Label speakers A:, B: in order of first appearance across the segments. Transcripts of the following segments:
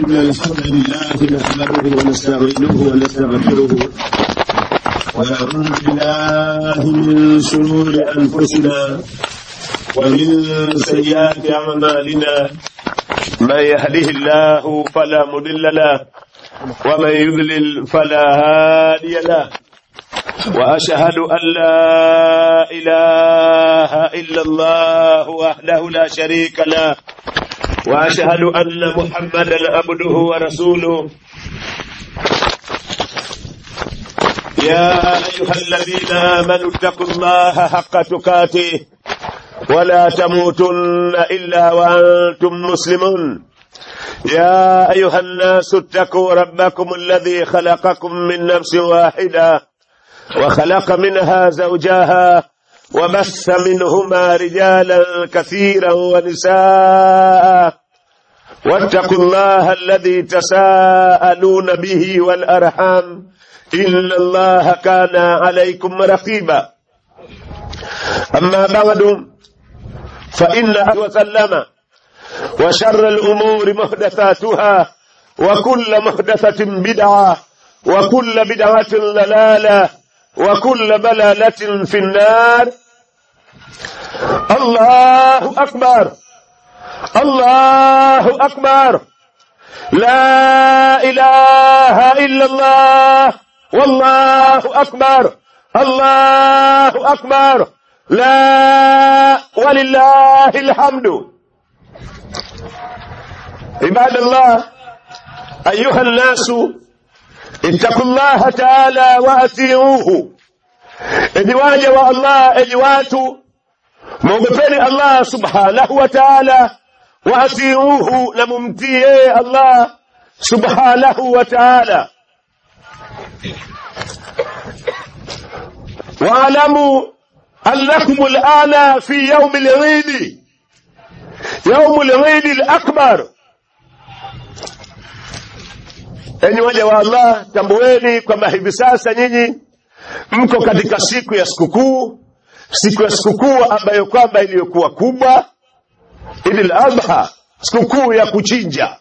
A: إن الحمد لله نحمده ونستعينه ونستغفره ونعوذ بالله من شرور أنفسنا ومن سيئات أعمالنا من يهده الله فلا مضل له ومن يضلل فلا هادي له وأشهد أن لا إله إلا الله وحده لا شريك له وأشهد أن محمدا عبده ورسوله يا أيها الذين آمنوا اتقوا الله حق تقاته ولا تموتن إلا وأنتم مسلمون يا أيها الناس اتقوا ربكم الذي خلقكم من نفس واحدة وخلق منها زوجها وبث منهما رجالا كثيرا ونساء واتقوا الله الذي تساءلون به والأرحام إن الله كان عليكم رقيبا أما بعد فإن وسلم وشر الأمور محدثاتها وكل محدثة بدعة وكل بدعة ضلالة وكل بلالة في النار الله أكبر الله أكبر لا إله إلا الله والله أكبر الله أكبر لا ولله الحمد عباد الله أيها الناس اتقوا الله تعالى وأطيعوه enyi waja wa Allah enyi watu mwogopeni Allah subhanahu wa ta'ala waatiuhu na mumtii yeye Allah subhanahu wa ta'ala واعلموا أنكم الآن في يوم العيد يوم العيد الأكبر enyi waja wa Allah tambueni kwamba hivi sasa nyinyi mko katika siku ya sikukuu siku ya sikukuu ambayo kwamba iliyokuwa kubwa Idil Adha sikukuu ya kuchinja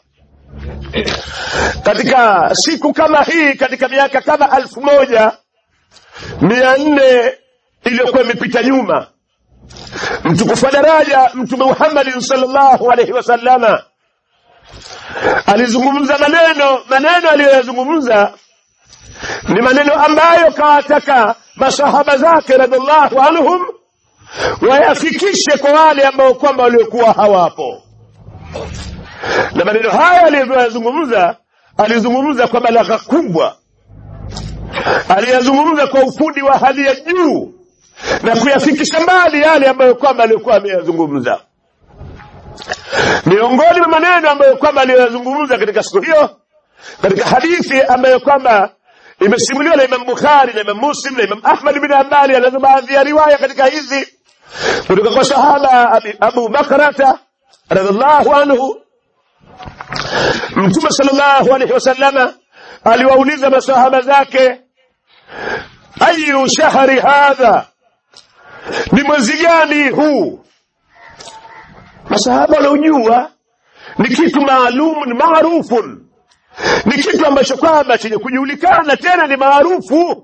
A: katika siku kama hii katika miaka kama alfu moja mia nne iliyokuwa imepita nyuma mtukufu wa daraja mtume Muhammad sallallahu alaihi wasallama alizungumza maneno maneno aliyoyazungumza ni maneno ambayo kawataka masahaba zake radhiallahu anhum wayafikishe kwa wale ambao kwamba waliokuwa hawapo na maneno haya aliyoyazungumza alizungumza kwa balagha kubwa aliyazungumza kwa ufundi wa hali ya juu na kuyafikisha mbali yale ambayo kwamba alikuwa ameyazungumza miongoni mwa maneno ambayo kwamba aliyoyazungumza katika siku hiyo katika hadithi ambayo kwamba imesimuliwa na Imam Bukhari na Imam Muslim na Imam Ahmad bin Hanbali anazo baadhi ya riwaya katika hizi kutoka kwa sahaba Abu Bakrata radhiallahu anhu Mtume sallallahu alaihi wasallama aliwauliza masahaba zake ayu shahri hadha ni mwezi gani huu masahaba wanaojua ni kitu maalum ni maarufun ni kitu ambacho kwamba chenye kujulikana tena ni maarufu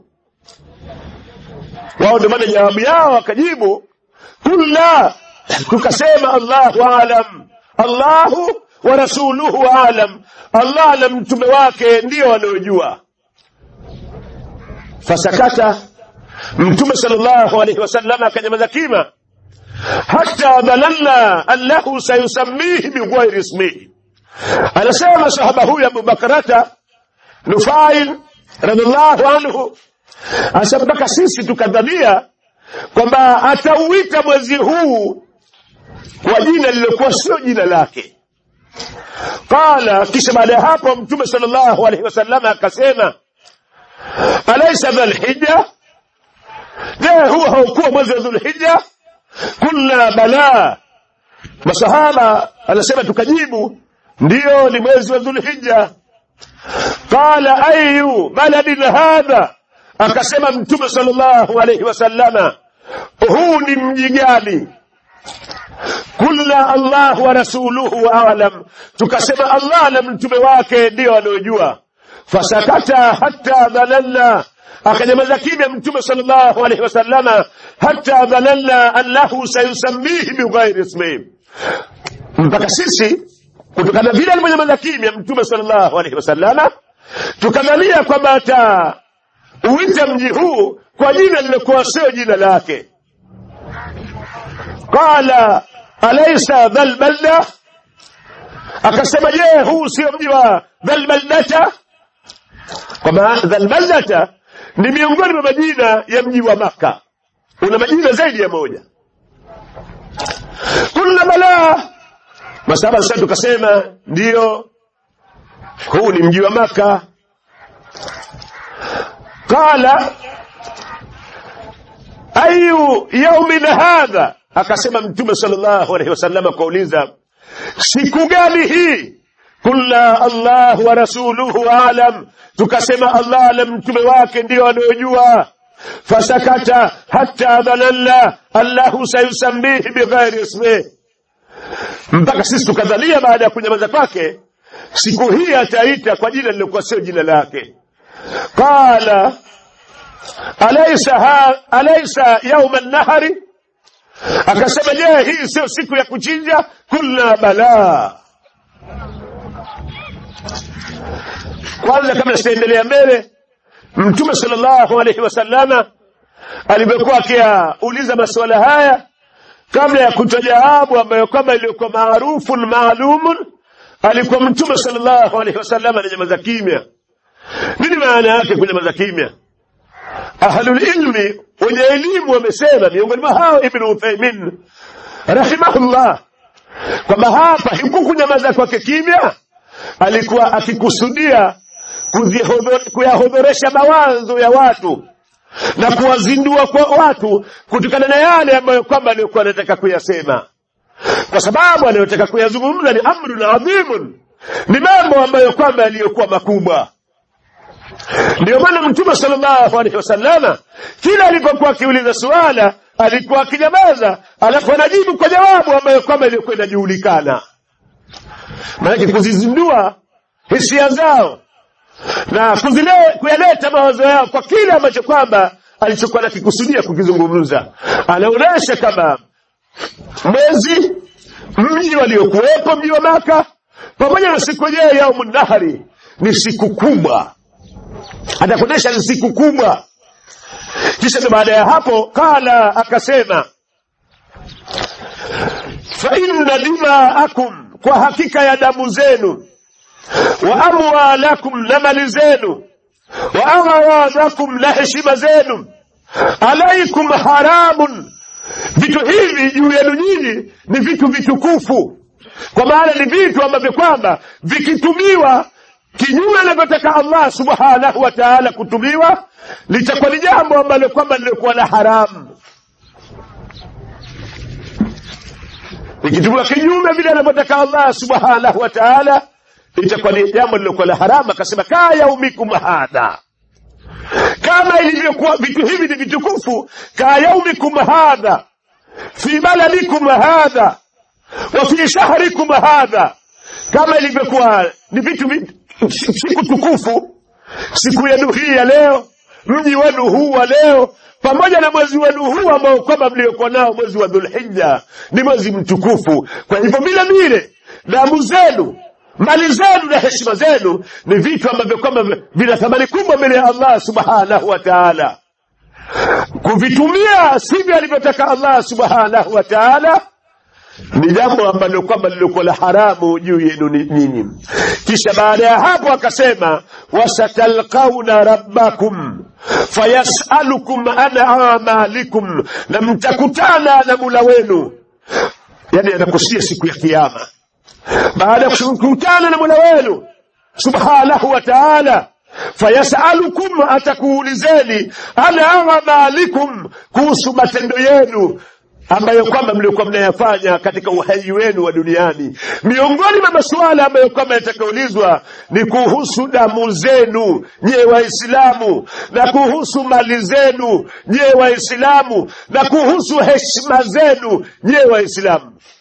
A: wao ndio maana jawabu yao wakajibu kulla tukasema allahu alam allahu wa rasuluhu alam allah na mtume wake ndio wanaojua fasakata mtume sallallahu alaihi wasallam akanyamaza kima hata dhalalna annahu sayusammihi bighairi ismihi anasema sahaba huyu Abu Bakrata Nufail radhiallahu anhu asa mpaka sisi tukadhania kwamba atauita mwezi huu kwa jina lililokuwa sio jina lake qala kisha baada ya hapo mtume sallallahu alaihi wasallam akasema alaysa dhulhijja je huwa haukuwa mwezi wa dhulhijja kulna bala masahaba anasema tukajibu ndiyo ni mwezi wa dhulhijja qala ayu baladin hadha akasema mtume sallallahu alayhi wasallama huu ni mji gani kulna allah wa rasuluhu alam tukasema allah na mtume wake ndio wanaojua fasakata hatta dhalalna akanyamaza kimya mtume sallallahu alaihi wasallama hatta dhalalna annahu sayusamihi bighairi ismihi mpaka sisi kutokana vile alivyonyamaza kimya mtume sallallahu alaihi wasallama tukadhania kwamba atauita mji huu kwa jina lilokuwa sio jina lake qala alaysa dhal balda akasema je huu sio mji wa dhal baldata kwamba dhal baldata ni miongoni mwa majina ya mji wa maka una majina zaidi ya moja kulna balaa masaba sasa tukasema ndiyo huu ni mji wa maka qala ayu yaumin hadha akasema mtume sallallahu alaihi wasallam akauliza siku gani hii kulna allah wa rasuluhu alam tukasema allah na mtume wake ndio anayojua fasakata hatta dhananna allahu sayusamihi bighairi ismihi mpaka sisi tukadhalia baada ya kunyamaza kwake siku hii ataita kwa jina lilokuwa sio jina lake qala alaysa ha, alaysa yauma nahari akasema je hii sio siku ya kuchinja kulna balaa kwanza kabla sitaendelea mbele mtume sallallahu alaihi wasallama alivyokuwa akiyauliza masuala haya kabla ya kutoa jawabu ambayo kwamba iliyokuwa maarufun maalumun alikuwa mtume sallallahu alaihi wasallam ananyamaza kimya nini maana yake kunyamaza kimya ahlulilmi wenye elimu wamesema miongoni mwa hao ibn uthaimin rahimahullah kwamba hapa huku kunyamaza kwake kimya alikuwa akikusudia kuyahodhoresha mawazo ya watu na kuwazindua kwa watu kutokana na yale ambayo kwamba aliyokuwa anataka kuyasema kwa sababu anayotaka kuyazungumza ni amrun adhimun ni mambo ambayo kwamba yaliyokuwa makubwa ndiyo maana mtume sallallahu alaihi wasallama kila alipokuwa akiuliza suala alikuwa akinyamaza alafu anajibu kwa jawabu ambayo kwamba iliyokuwa inajulikana maanake kuzizindua hisia zao na kuzile, kuyaleta mawazo yao kwa kile ambacho kwamba alichokuwa nakikusudia kukizungumza anaonyesha kama mwezi mji waliokuwepo mji wa maka pamoja na siku yenyewe yaumu nahari ni siku kubwa atakuonyesha ni siku kubwa kisha ndo baada ya hapo kala akasema fa inna dimaakum kwa hakika ya damu zenu wa amwalakum na mali zenu wa aghawadakum na heshima zenu alaikum haramun vitu hivi juu yenu nyinyi ni vitu vitukufu kwa maana ni vitu ambavyo kwamba vikitumiwa kinyume anavyotaka allah subhanahu wa taala kutumiwa litakuwa ni jambo ambalo kwamba lilikuwa la haramu ikitumiwa kinyume vile anavyotaka allah subhanahu wa taala itakuwa ni jambo lilokuwa la haramu akasema kaa yaumikum hadha kama ilivyokuwa vitu hivi ni vitukufu kaa yaumikum hadha fi baladikum hadha wa fi shahrikum hadha kama ilivyokuwa ni vitu siku tukufu siku yenu hii ya leo mji wenu huu wa leo pamoja na mwezi wenu huu ambao kwamba mliokuwa nao mwezi wa dhulhija ni mwezi mtukufu kwa hivyo vile vile damu zenu mali zenu na heshima zenu ni vitu ambavyo kwamba vina thamani kubwa mbele ya allah subhanahu wa taala kuvitumia sivyo alivyotaka allah subhanahu wa taala ni jambo ambalo kwamba lilikuwa la haramu juu yenu nyinyi kisha baada ya hapo akasema wasatalqauna rabbakum fayasalukum an amalikum na mtakutana na mula wenu yani anakusia siku ya kiama baada ya kukutana na mola wenu subhanahu wa taala fayasalukum atakuulizeni an amalikum kuhusu matendo yenu ambayo kwamba mliokuwa mnayafanya katika uhai wenu wa duniani miongoni mwa masuala ambayo kwamba yatakaulizwa ni kuhusu damu zenu nyewe waislamu na kuhusu mali zenu nyewe waislamu na kuhusu heshima zenu nyewe waislamu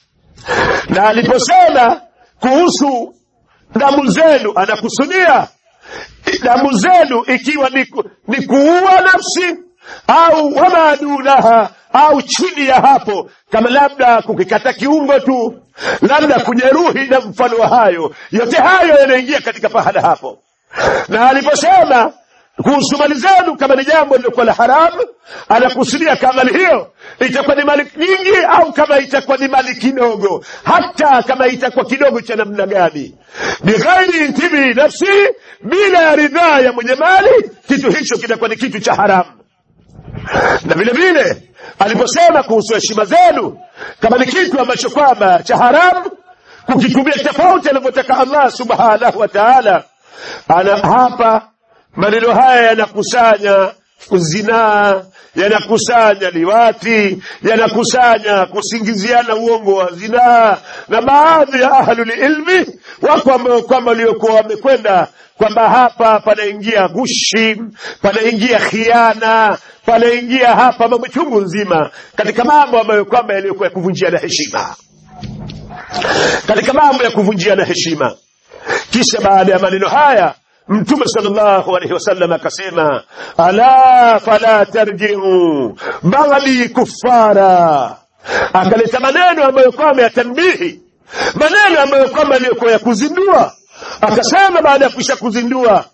A: na aliposema kuhusu damu zenu anakusudia damu zenu ikiwa ni, ku- ni kuua nafsi au wama dunaha au chini ya hapo kama labda kukikata kiungo tu labda kujeruhi na mfano wa hayo yote hayo yanaingia katika pahala hapo na aliposema kuhusu mali zenu kama ni jambo lilokuwa la haramu anakusudia kama mali hiyo itakuwa ni mali nyingi au kama itakuwa ni mali kidogo hata kama itakuwa kidogo cha namna gani bighairi intibi nafsi bila ya ridhaa ya mwenye mali kitu hicho kitakuwa ni kitu cha haramu na vile vile aliposema kuhusu heshima zenu kama ni kitu ambacho kwamba cha haramu kukitumia tofauti alivyotaka allah subhanahu wa taala ana hapa maneno haya yanakusanya zinaa yanakusanya liwati yanakusanya kusingiziana uongo wa zinaa na baadhi ya ahlulilmi wako ambao kwamba waliokuwa wamekwenda kwamba hapa panaingia gushi panaingia khiana panaingia hapa mambo chungu nzima katika mambo ambayo kwamba yaliyokuwa ya kuvunjiana heshima katika mambo ya kuvunjiana heshima kisha baada ya maneno haya mtume sallallahu alaihi wasallam akasema ala fala tarjiu badi kuffara akaleta maneno ambayo kwamba ya tanbihi maneno ambayo kwamba yaliyokuwa ya kuzindua akasema baada ya kuisha kuzindua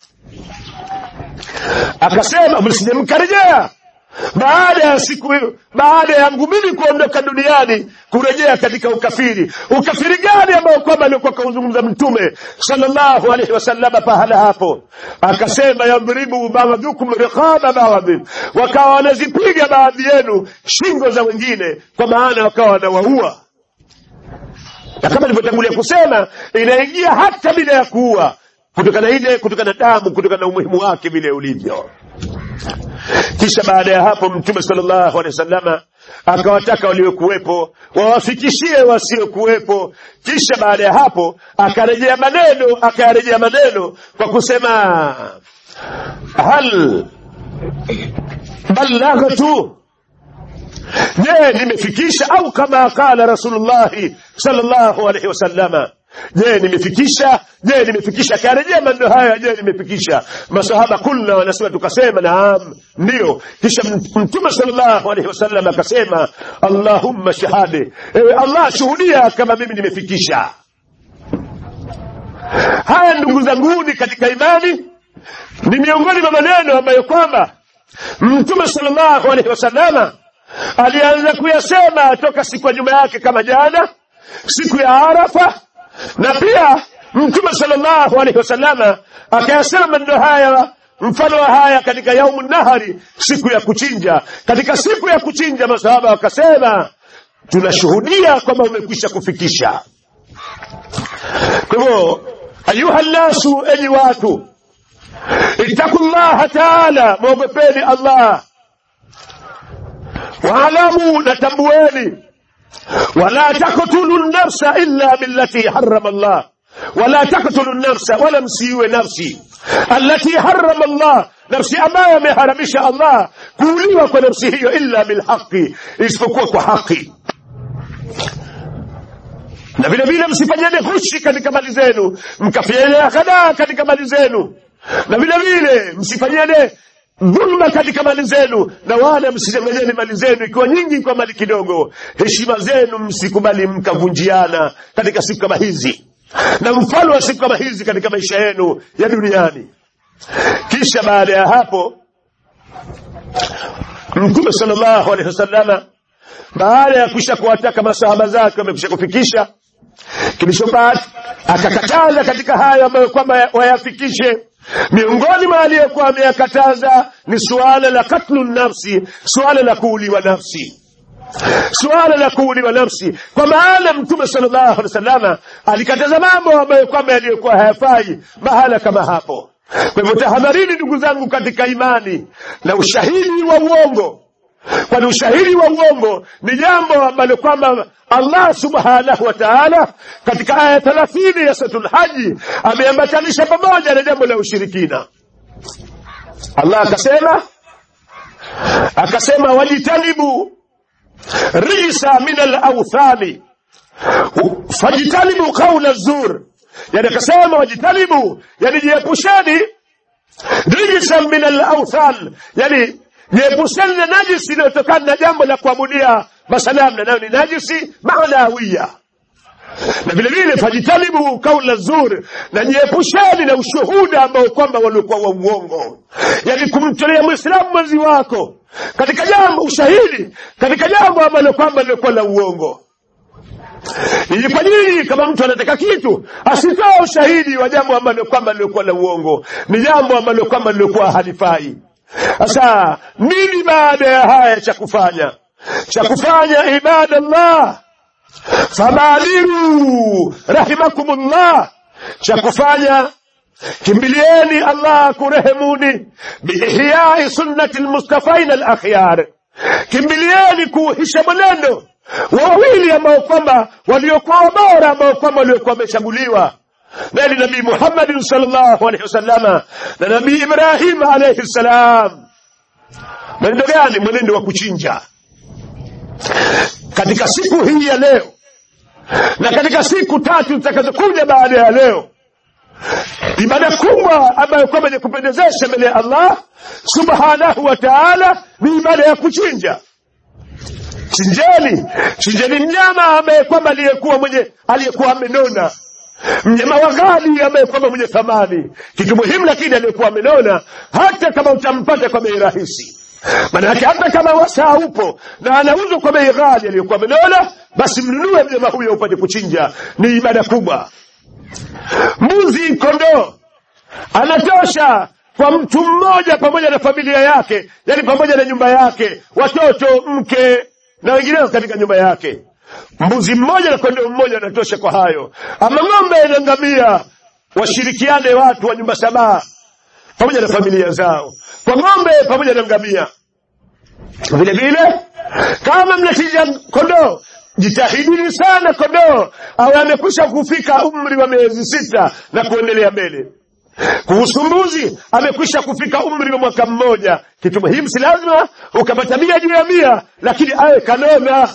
A: akasema msije mkarejea baada ya siku baada ya yangu mimi kuondoka duniani kurejea katika ukafiri ukafiri gani ambao kwamba alikuwa kauzungumza mtume sallallahu alaihi wasallama pahala hapo akasema yadhribu baadhukum riqaba baadhi wakawa wanazipiga baadhi yenu shingo za wengine kwa maana wakawa wanawaua na kama nilivyotangulia kusema inaingia hata bila ya kuua kutokana ile kutokana na damu kutokana na umuhimu wake vile ulivyo kisha baada ya hapo mtume sallallahu alaihi wasallama akawataka waliokuwepo wawafikishie wasiokuwepo kisha baada ya hapo akarejea maneno akayarejea maneno kwa kusema hal ballaghtu je nimefikisha au kama qala rasulullahi sallallahu alaihi wasallama je nimefikisha je nimefikisha akarejea maneno haya je nimefikisha masahaba kulna wanasema tukasema naam ndio kisha mtume sallallahu alaihi wasallam akasema allahumma shahade ewe allah shuhudia kama mimi nimefikisha haya ndugu zanguni katika imani ni miongoni mwa maneno ambayo kwamba mtume sallallahu alaihi wasallama alianza kuyasema toka siku ya nyuma yake kama jana siku ya arafa na pia mtume sallallahu alaihi wasallama akayasema maneno haya mfano wa haya katika yaumu nahari siku ya kuchinja katika siku ya kuchinja masahaba wakasema tunashuhudia kwamba umekwisha kufikisha kwa hivyo ayuha nnasu enyi watu ittaku llaha taala mwogopeni allah waalamu na tambueni ولا تقتلوا النفس إلا بالتي حرم الله ولا تقتلوا النفس ولا msiwe nafsi التي حرم الله nafsi ambayo ameharamisha Allah kuuliwa kwa nafsi hiyo illa bilhaqi isipokuwa kwa haki na vile vile msifanyane hushi katika mali zenu mkafanyane ghadaa katika mali zenu na vile vile msifanyane dhulma katika mali zenu na wala msichanganyeni mali zenu ikiwa nyingi kwa mali kidogo heshima zenu msikubali mkavunjiana katika siku kama hizi na mfano wa siku kama hizi katika maisha yenu ya duniani kisha baada ya hapo mtume sallallahu alaihi wasallama baada ya kuisha kuwataka masahaba zake wamekwisha kufikisha kilichobaki akakataza katika hayo ambayo kwamba wayafikishe miongoni mwa aliyekuwa ameyakataza ni suala la katlu nafsi suala la kuuliwa nafsi suala la kuuliwa nafsi kwa maana mtume sallallahu alaihi wasallama alikataza mambo ambayo kwamba yaliyokuwa hayafai mahala kama hapo kwa hivyo tahadharini ndugu zangu katika imani na ushahidi wa uongo kwani ushahidi wa uongo ni jambo ambalo kwamba Allah subhanahu wa ta'ala katika aya thelathini ya suratul haji ameambatanisha pamoja na jambo la ushirikina Allah akasema akasema wajitanibu risa min alauthani fajitanibu qaula zur yani akasema wajitanibu yani jiepusheni rijsan min alauthan yani jiepusheni na najisi inayotokana na jambo la kuabudia masanamu na nayo ni najisi maanawiya na vile vile fajitanibu kaula zur na jiepusheni na ushuhuda ambao kwamba waliokuwa wa uongo yani kumtolea mwislamu mwenzi wako katika jambo ushahidi katika jambo ambalo kwamba lilikuwa la uongo ili kwa nini kama mtu anataka kitu asitoa ushahidi wa jambo ambalo kwamba lilikuwa la uongo ni jambo ambalo kwamba lilikuwa halifai sasa nini baada ya haya cha kufanya cha kufanya ibadallah fabadiru rahimakumullah cha kufanya kimbilieni allah kurehemuni biihyai sunnati lmustafaina alakhyar kimbilieni kuuhisha mwenendo wa wawili ambao kwamba waliokuwa bora ambao kwamba waliokuwa wamechaguliwa naye ni nabii muhammadin salllahu alaihi wasallama na nabii ibrahim alaihi ssalam mwenendo gani mwenendo wa kuchinja katika siku hii ya leo na katika siku tatu zitakazokuja baada ya leo ibada kubwa ambayo kwamba ni kupendezesha mbele ya allah subhanahu wa taala ni ibada ya kuchinja chinjeni chinjeni mnyama ambaye kwamba aliyekuwa mwenye aliyekuwa amenona mnyama wa ghali ambaye kwamba mwenye thamani kitu muhimu lakini aliyekuwa amenona hata kama utampata kwa bei rahisi manake hata kama wasaa upo na anauzwa kwa bei ghali aliyokuwa amenona basi mnunue mnyama huyo upate kuchinja ni ibada kubwa mbuzi kondoo anatosha kwa mtu mmoja pamoja na familia yake yani pamoja na nyumba yake watoto mke na wengineo katika nyumba yake mbuzi mmoja na kondoo mmoja anatosha kwa hayo ama ng'ombe na ngamia washirikiane watu wa nyumba sabaa pamoja na familia zao kwa ng'ombe pamoja na ngamia vile vile kama mnachinja kondoo jitahidini sana kondoo awe amekwisha kufika umri wa miezi sita na kuendelea mbele kuhusu mbuzi amekwisha kufika umri wa mwaka mmoja kitu muhimu si lazima ukapata mia juu ya mia lakini awe kanona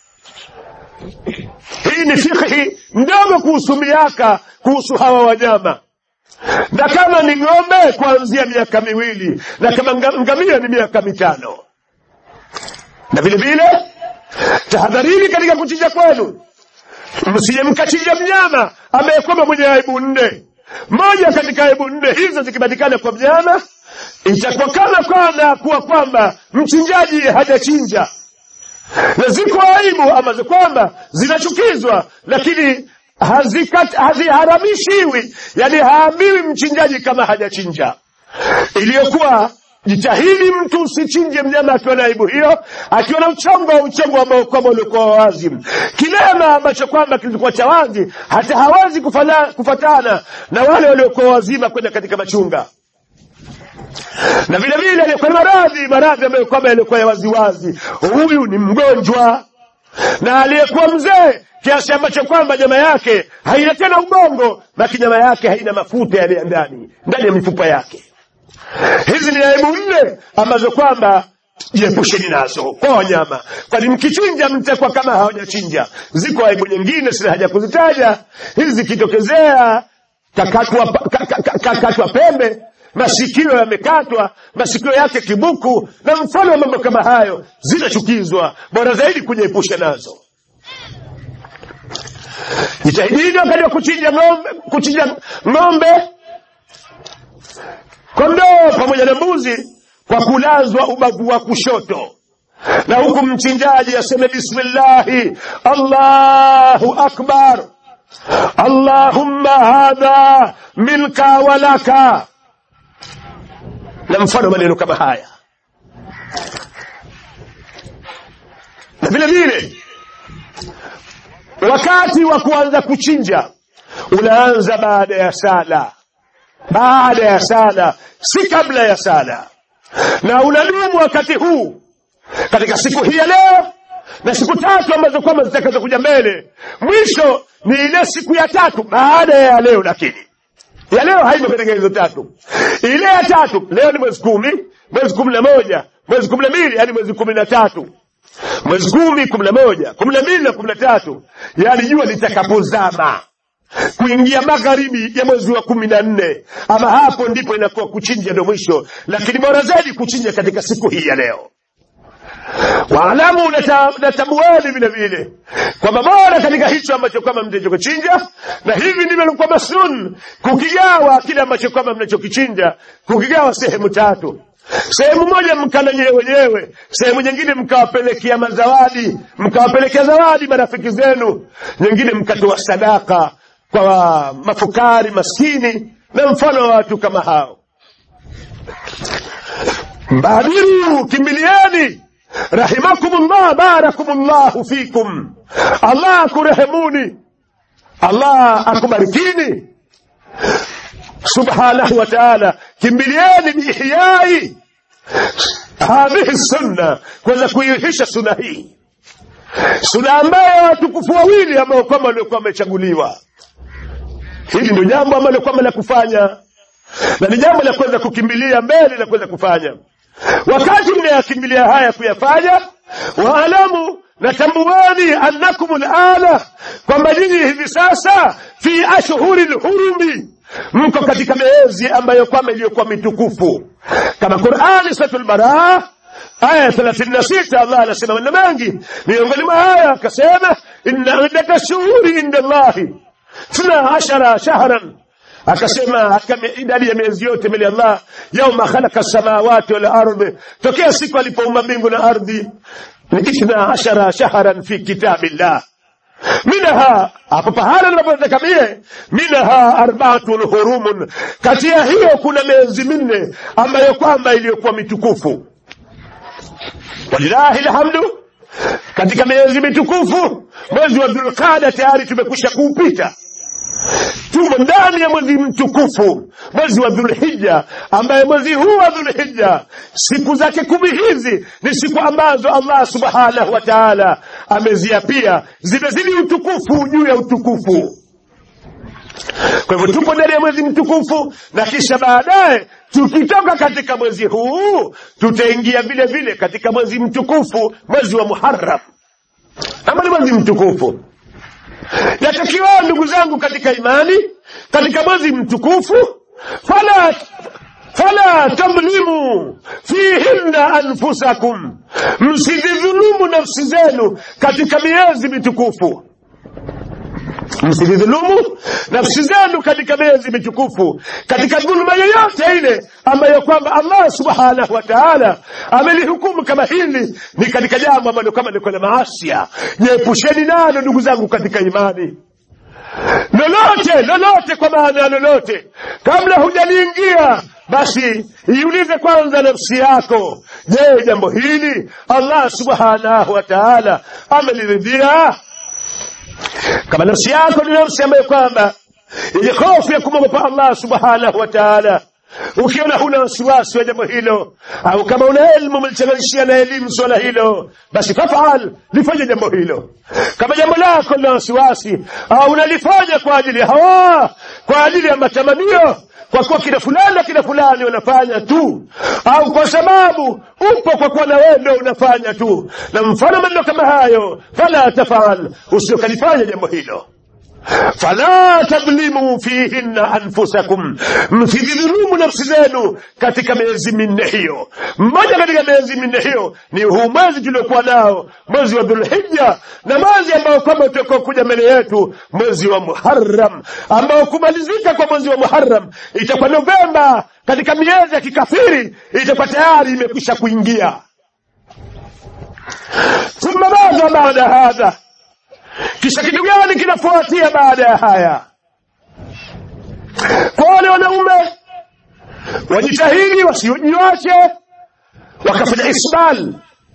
A: hii ni fikhi ndogo kuhusu miaka kuhusu hawa wanyama na kama ni ng'ombe kuanzia miaka miwili na kama nga- ngamia ni miaka mitano na vile vile tahadharini katika kuchinja kwenu msije mkachinja mnyama ambaye kwamba mwenye aibu nne moja katika aibu nne hizo zikipatikana kwa mnyama itakuwa kama kwana kuwa kwamba mchinjaji hajachinja na ziko aibu ambazo kwamba zinachukizwa lakini hazikat- haziharamishiwi yani haambiwi mchinjaji kama hajachinja iliyokuwa jitahidi mtu usichinje mnyama akiwa na aibu hiyo akiwa na uchongo wa uchongo ambao kwamba ulikuwa wazi kilema ambacho kwamba kilikuwa cha wazi hata hawezi kufana- kufatana na wale waliokuwa wazima kwenda katika machunga na vile vile aliyekuwa na maradhi maradhi ambayo kwamba yalikuwa ya waziwazi huyu ni mgonjwa na aliyekuwa mzee kiasi ambacho kwamba nyama yake haina tena ubongo baki nyama yake haina mafuta yale ya ndani ndani ya mifupa yake hizi ni aibu nne ambazo kwamba jiepusheni nazo kwa wanyama kwani mkichinja mtakuwa kama hawajachinja ziko aibu nyingine sina haja kuzitaja hizi zikitokezea kakatwa, ka- ka- ka- kakatwa pembe masikio yamekatwa masikio yake kibuku na mfano wa mambo kama hayo zinachukizwa bora zaidi kujiepusha nazo jitahidini wakati wa kuchinja ng'ombe kuchinja ng'ombe kondoo pamoja na mbuzi kwa kulazwa ubavu wa kushoto na huku mchinjaji aseme bismillahi allahu akbar allahumma hadha milka walaka na mfano maneno kama haya na vile vile wakati wa kuanza kuchinja unaanza baada ya sala baada ya sala si kabla ya sala na unadumu wakati huu katika siku hii ya leo na siku tatu ambazo kwamba zitakazo kuja mbele mwisho ni ile siku ya tatu baada ya leo lakini ya leo haimo katika hizo tatu ile ya tatu leo ni mwezi kumi mwezi kumi na moja mwezi kumi na mbili hadi mwezi kumi na tatu mwezi kumi kumi na moja kumi na mbili na kumi na tatu yaani jua litakapozama kuingia magharibi ya mwezi wa kumi na nne ama hapo ndipo inakuwa kuchinja ndo mwisho lakini bora zaidi kuchinja katika siku hii ya leo waalamu na tabuani vile vile kwamba bora katika hicho ambacho kwamba mtachokichinja na hivi ndivyo ilikuwa masun kukigawa kile ambacho kwamba mnachokichinja kukigawa sehemu tatu sehemu moja mkala nyewe wenyewe sehemu nyingine mkawapelekea mazawadi mkawapelekea zawadi marafiki zenu nyingine mkatoa sadaka kwa mafukari maskini na mfano wa watu kama hao badiru kimbilieni rahimakumullah barakumullahu fikum allah akurehemuni allah akubarikini subhanahu wa taala kimbilieni biihyai hadhihi sunna kuweza kuihisha suna hii suna ambayo watukufu wawili ambao kwamba waliokuwa wamechaguliwa hili ndio jambo ambalo kwamba la kufanya na ni jambo la kuweza kukimbilia mbele na kuweza kufanya wakati mnayakimbilia haya kuyafanya waalamu na tambuani annakum lana kwamba nyinyi hivi sasa fi ashhuri lhurumi mko katika miezi ambayo kwamba iliyokuwa mitukufu kama qurani suratul baraa aya thelathini na sita allah anasema maneno mengi miongoni mwa haya akasema inna iddata shuhuri inda llahi thna ashara shahran akasema katika idadi ya miezi yote mbele Allah yauma khalaqa samawati wal ardhi tokea siku alipoumba mbingu na ardhi ni ithna ashara shahran fi kitabillah minha hapo pahala tunapotaka mie minha arbaatun hurumun kati ya hiyo kuna miezi minne ambayo kwamba iliyokuwa mitukufu walilahi lhamdu katika miezi mitukufu mwezi wa dhulqada tayari tumekwisha kuupita tumo ndani ya mwezi mtukufu mwezi wa dhulhija ambaye mwezi huu wa dhulhija siku zake kumi hizi ni siku ambazo allah subhanahu wa taala ameziapia zimezidi utukufu juu ya utukufu kwa hivyo tupo ndani ya mwezi mtukufu na kisha baadaye tukitoka katika mwezi huu tutaingia vile vile katika mwezi mtukufu mwezi wa muharam ama ni mwezi mtukufu yatakiwa ndugu zangu katika imani katika mwezi mtukufu fala fala tamlimu fihinna anfusakum msidhulumu nafsi zenu katika miezi mitukufu msidhulumu nafsi zenu katika miezi mitukufu katika dhuluma yoyote ile ambayo kwamba allah subhanahu wa taala amelihukumu kama hili ni katika jambo ambalo kama liko na maasia jiepusheni nalo ndugu zangu katika imani lolote lolote kwa maana ya lolote kabla hujaliingia basi iulize kwanza nafsi yako je jambo hili allah subhanahu wa taala ameliridhia kama nafsi yako ni nafsi ambayo kwamba yenye hofu ya kumwogopa allah subhanahu wa taala ukiona huna wasiwasi wa jambo hilo au kama una elimu umelichanganyishia na elimu swala hilo basi fafal lifanye jambo hilo kama jambo lako lina wasiwasi au unalifanya kwa ajili ya hawa kwa ajili ya matamanio kwa kuwa kina fulani na kina fulani wanafanya tu au kwa sababu upo kwa kuwa na wewe ndio unafanya tu na mfano maneno kama hayo fala tafal usiokalifanya jambo hilo fala tadhlimu fihinna anfusakum msidhulumu nafsi zenu katika miezi minne hiyo mmoja katika miezi minne hiyo ni huu mwezi tuliokuwa nao mwezi wa dhulhija na mwezi ambao kwamba utakuwa kuja mbele yetu mwezi wa muharam ambao kumalizika kwa mwezi wa muharam itakuwa novemba katika miezi ya kikafiri itakuwa tayari imekwisha kuingia thumma madha baada hadha kisha kitu gani kinafuatia baada ya haya kwa wale wanaume wajitahidi wasijiwache wakafanya isbal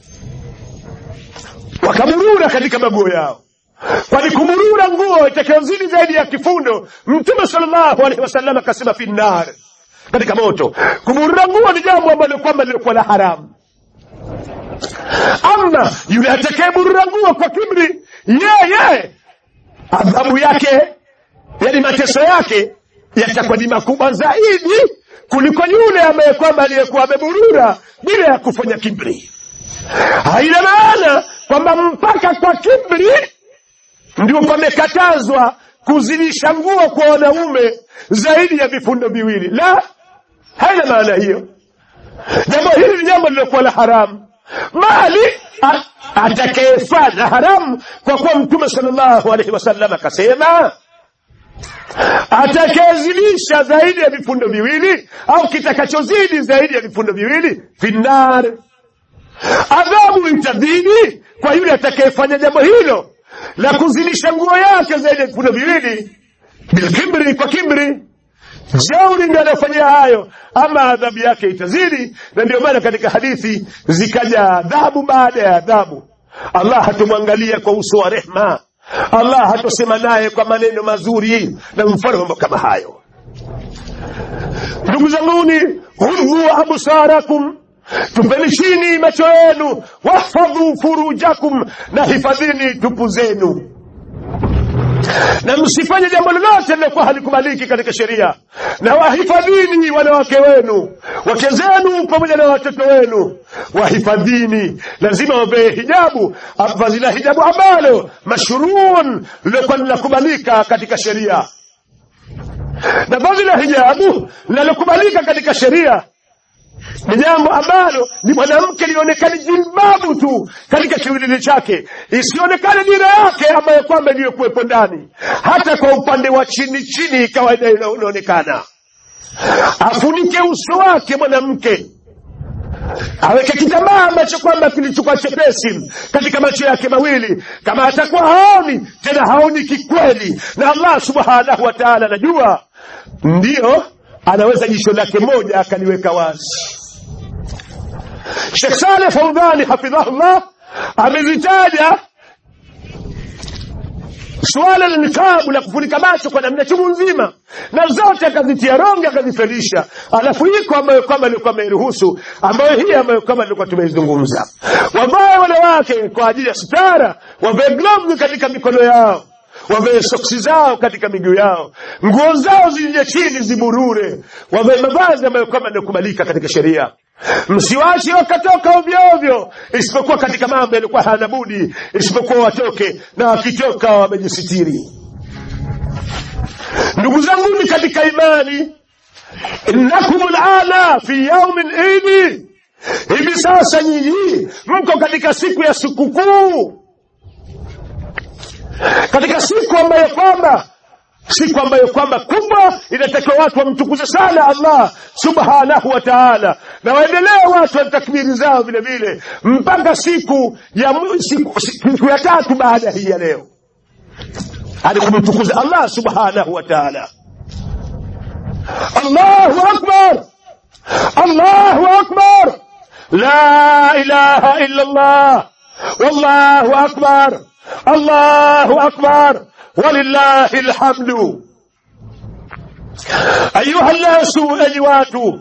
A: wakamurura katika maguo yao kwani kumurura nguo itakayozidi zaidi ya kifundo mtume salllahu alehi wasallam akasema fi nar katika moto kumurura nguo ni jambo ambalo kwamba lilikuwa la haramu ama yule atakayeburura nguo kwa kibri yeye adhabu yake yani mateso yake yatakuwa ni makubwa zaidi kuliko yule ambaye kwamba aliyekuwa ameburura bila ya kufanya kibri haina maana kwamba mpaka kwa kibri ndio pamekatazwa kuzidisha nguo kwa wanaume zaidi ya vifundo viwili la haina maana hiyo jambo hili ni jambo lilokuwa la haramu bali a- atakayefanya haramu kwa kuwa mtume sallallahu alaihi wasallam akasema atakayezidisha zaidi ya vifundo viwili au kitakachozidi zaidi ya vifundo viwili finnar adhabu itazidi kwa yule atakayefanya jambo hilo la kuzidisha nguo yake zaidi ya vifundo viwili bilkibri kwa kibri jeuri ndio anayofanyia hayo ama adhabu yake itazidi na ndio maana katika hadithi zikaja adhabu baada ya adhabu allah hatumwangalia kwa uso wa rehma allah hatosema naye kwa maneno mazuri na mfano mambo kama hayo ndugu zanguni hudhu absarakum tupeni chini macho yenu wahfadhu furujakum na hifadhini tupu zenu na msifanye jambo lolote lilokuwa halikubaliki katika sheria na wahifadhini wanawake wenu wake zenu pamoja na watoto wenu wahifadhini lazima wavee hijabu vazi la hijabu ambalo mashruun lilokuwa linakubalika katika sheria na vazi la hijabu linalokubalika katika sheria ni jambo ambalo ni mwanamke lionekane jilbabu tu katika kiwilili chake isionekane dira yake ambayo kwamba iliyokuwepo ndani hata kwa upande wa chini chini kawaida ina- inaonekana afunike uso wake mwanamke aweke kitambaa ambacho kwamba kilichokuwa chepesi katika macho yake mawili kama atakuwa haoni tena haoni kikweli na allah subhanahu wa taala anajua ndiyo anaweza jisho lake moja akaliweka wazi Sheikh Saleh Faudhani hafidhahullah amelitaja suala la nikabu la kufunika macho kwa namna chungu nzima na zote akazitia ronge akazifelisha alafu iko ambayo kwamba ilikuwa ameiruhusu ambayo hii ambayo kwamba ilikuwa tumeizungumza wavae wanawake kwa ajili ya sitara wavae glovu katika mikono yao wavae soksi zao katika miguu yao nguo zao zilije chini ziburure wavae mavazi ambayo kwamba yanakubalika katika sheria msiwache wakatoka ovyo ovyo isipokuwa katika mambo yalikuwa hana budi isipokuwa watoke na wakitoka wamejisitiri ndugu zanguni katika imani innakum lana fi yaumin idi hivi sasa nyinyi mko katika siku ya sikukuu katika siku ambayo kwamba siku ambayo kwamba kubwa inatakiwa watu wamtukuze sana allah subhanahu wa taala na waendelee watu wa takbiri zao vile vile mpaka siku ya mu- siku, siku ya tatu baada hii ya leo hadi kumtukuza allah subhanahu wa taala allahu akbar allahu akbar la ilaha illa allah wallahu akbar الله أكبر ولله الحمد أيها الناس أيوات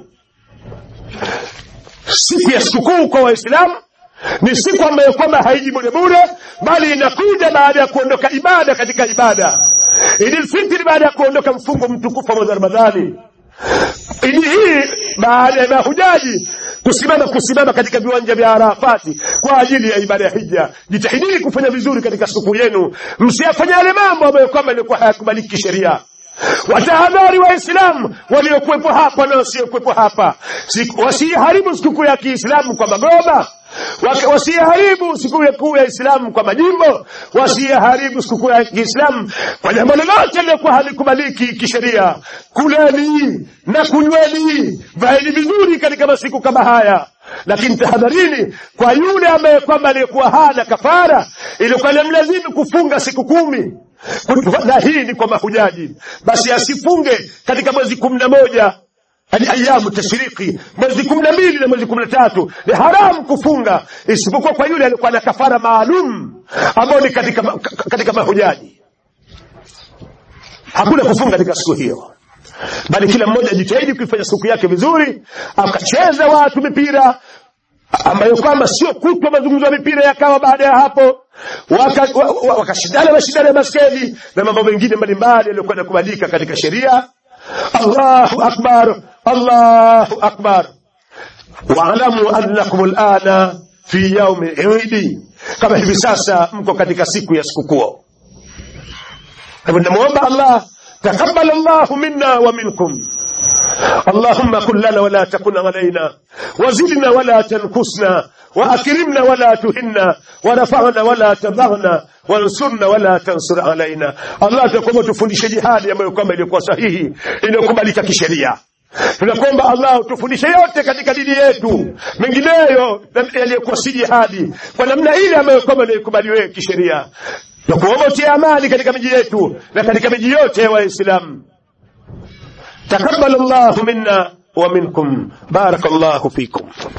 A: siku ya sikukuu kwa waislamu ni siku ambayo kwamba haiji bure bure bali inakuja baada ya kuondoka ibada katika ibada idilfitri baada ya kuondoka mfungo mtukufu wa mwezi wa ramadhani idi hii baada ya mahujaji kusimama kusimama katika viwanja vya arafati kwa ajili ya ibada ya hija jitahidini kufanya vizuri katika siku yenu msiyafanya yale mambo ambayo kwamba ilikuwa hayakubaliki kisheria watahadhari waislamu waliokuwepo hapa na wasiokuwepo hapa Siku- wasiharibu sikukuu ya kiislamu kwa magoma Waka- wasiharibu sikukuu ya kuu ya islamu kwa majimbo wasiharibu sikukuu ya kiislamu kwa jambo lolote lilokuwa halikubaliki kisheria kuleni na kunyweni vaeni vizuri katika masiku kama haya lakini tahadharini kwa yule ambaye kwamba aliyekuwa hana kafara ilikuwa inamlazimu kufunga siku kumi na hii ni kwa mahujaji basi asifunge katika mwezi kumi na moja hadi ayamu tashriki mwezi kumi na mbili na mwezi kumi na tatu ni haramu kufunga isipokuwa kwa yule alikuwa na kafara maalum ambao ni katika, ma- ka- katika mahujaji hakuna kufunga katika siku hiyo bali kila mmoja ajitahidi kuifanya siku yake vizuri akacheza watu mipira ambayo kwamba sio kutwa mazungumzo ya mipira yakawa baada ya hapo wakashindana waka, wa- wakashindana mashindano ya baskeli na mambo mengine mbalimbali yaliyokuwa yanakubalika katika sheria allahu akbar allahu akbar waalamu annakum lana fi yaumi idi kama hivi sasa mko katika siku ya sikukuu hivyo namwomba allah taqabbal llahu minna wa minkum اللهم كن لنا ولا تكن علينا وزدنا ولا تنكسنا وأكرمنا ولا تهنا ورفعنا ولا تضعنا وانصرنا ولا تنصر علينا الله تقوم tufundishe jihadi ambayo kwamba ilikuwa sahihi inayokubalika kisheria tunakuomba allah tufundishe yote katika dini yetu mengineyo yaliyokuwa si jihadi kwa namna ile ambayo kwamba inayokubaliwe kisheria na kuomba utie amani katika miji yetu na katika miji yote ya waislamu تقبل الله منا ومنكم بارك الله فيكم